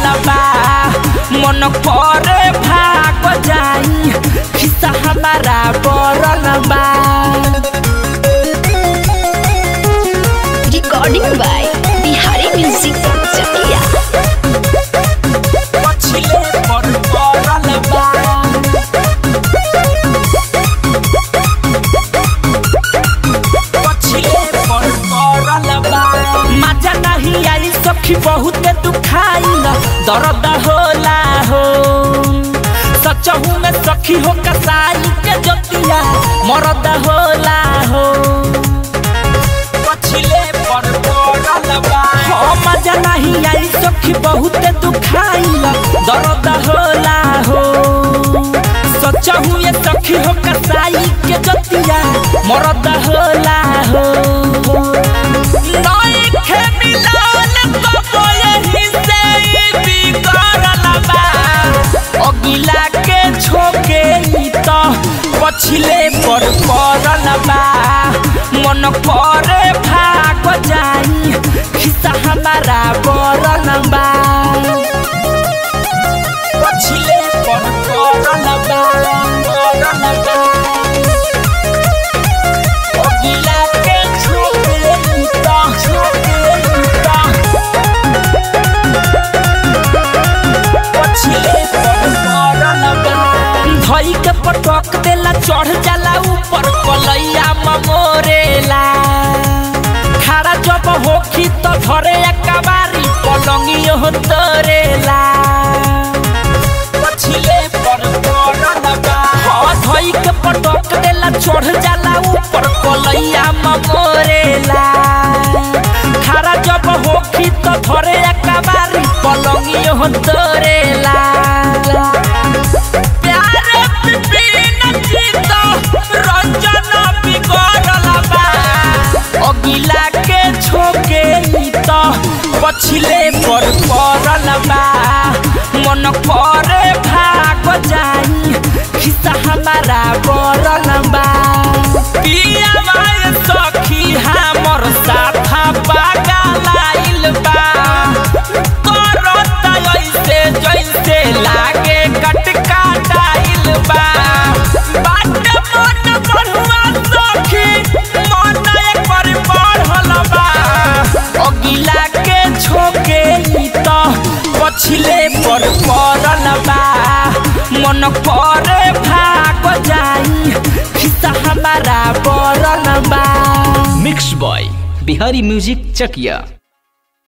बा मन करे भाग जाई खिस्सा हमारा बरल बा Recording by Bihari Music Chakia. पछिले पर बरल बा पछिले पर बरल बा मजा नहीं आई सखी बहुत दुखाइल दर्द होला हो सचहू में सखी हो कसाई के जोतिया मरद होला हो पछिले पर बरल बा हो मजा नहीं आई सखी बहुत दुखाइल दर्द होला हो सचहू ये सखी हो कसाई के जोतिया मरद होला हो नइखे मिलल कबो यही से ई बिगड़ल बा अगिला के छोके ई त पछिले पर पड़ल बा मन करे भाग जाई खिस्सा हमारा बरल बा पछिले पर पड़ल बा पड़ल बा अगिला के छोके ई त छोके ई त पछिले पर पड़ल बा धई के पटक देला चढ़ जाला ऊपर कलैया ममोरेला खड़ा जब होखी तो धरे कबारी पलंगी हो तोरेला पछिले पर पड़ल बा हाँ धई के पटक देला चढ़ जाला ऊपर कलैया ममोरेला खड़ा जब होखी तो धरे कबारी पलंगी हो तोरेला प्यारे बिपिन जीत रंजन बिगड़ल बा अगिला के छोके ई त पछिले पर पड़ल बा मन करे भाग जाई खिस्सा हमारा बरल बा पिया माय सखी हमर साथा पागलाइल बा करत ऐसे जैसे लागे कटका डाइल बा बाट मन बढ़ुआ सखी मन एक बार बढ़ल बा अगिला के छोके ई त पछिले पर पड़ल बा मन करे भाग जाई खिस्सा हमारा बरल बा मिक्स बॉय बिहारी म्यूजिक चकिया